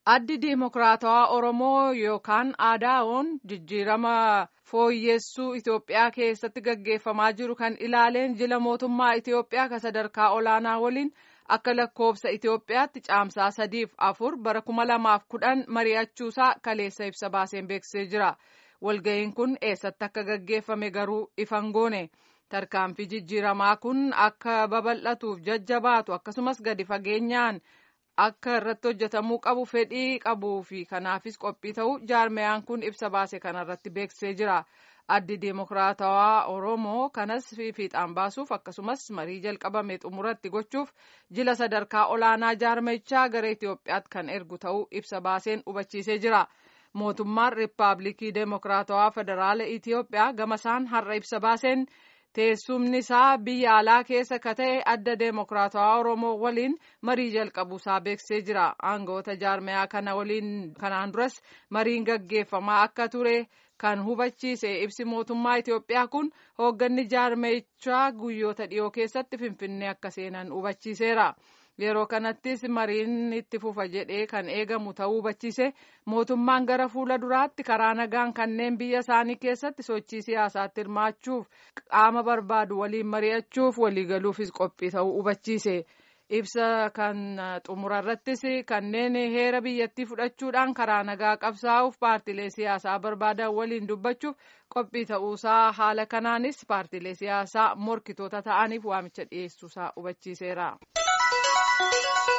addi diimokiraatawaa oromoo yookaan aadaa'oon jijjiirama fooyyessuu itiyoophiyaa keessatti gaggeeffamaa jiru kan ilaaleen jila mootummaa itiyoophiyaa ka sadarkaa olaanaa waliin akka lakkoofsa itiyoophiyaatti caamsaa sadiif afur bara kuma lamaaf kudhan mari'achuusaa kaleessa ibsa baaseen beeksisee jira walga'iin kun eessatti akka gaggeeffame garuu ifan goone tarkaanfii jijjiiramaa kun akka babal'atuuf jajjabaatu akkasumas gadi fageenyaan. akka irratti hojjetamuu qabu fedhii qabuu fi kanaafis qophii ta'uu jaarmeyaan kun ibsa baase kanarratti beeksisee jira addi diimokiraatawaa oromoo kanas fiixaan baasuuf akkasumas marii jalqabame xumuratti gochuuf jila sadarkaa olaanaa jaarmechaa gara itiyoophiyaatti kan ergu ta'uu ibsa baaseen hubachiisee jira mootummaan riippaabilikii diimokiraatawaa federaala itiyoophiyaa gamasaan har'a ibsa baaseen. teessumni isaa biyya alaa keessa ka ta'e adda deemokiraatawaa oromoo waliin marii jalqabuusaa beeksisee jira aangoota jaarmeyaa kana waliin kanaan duras mariin gaggeeffamaa akka ture kan hubachiise ibsi mootummaa itiyoophiyaa kun hoogganni jaarmeyichaa guyyoota dhiyoo keessatti finfinnee akka seenan hubachiiseera. yeroo kanattis mariin itti fufa jedhee kan eegamu ta'uu hubachiise mootummaan gara fuula duraatti karaa nagaan kanneen biyya isaanii keessatti sochii siyaasaatti hirmaachuuf qaama barbaadu waliin mari'achuuf waliigaluufis qophii ta'uu hubachiise ibsa kan xumurarrattis kanneen heera biyyattii fudhachuudhaan karaa nagaa qabsaa'uuf paartilee siyaasaa barbaadan waliin dubbachuuf qophii ta'uusaa haala kanaanis paartilee siyaasaa morkitoota ta'aniif waamicha dhiyeessuusaa hubachiiseera. Thank you.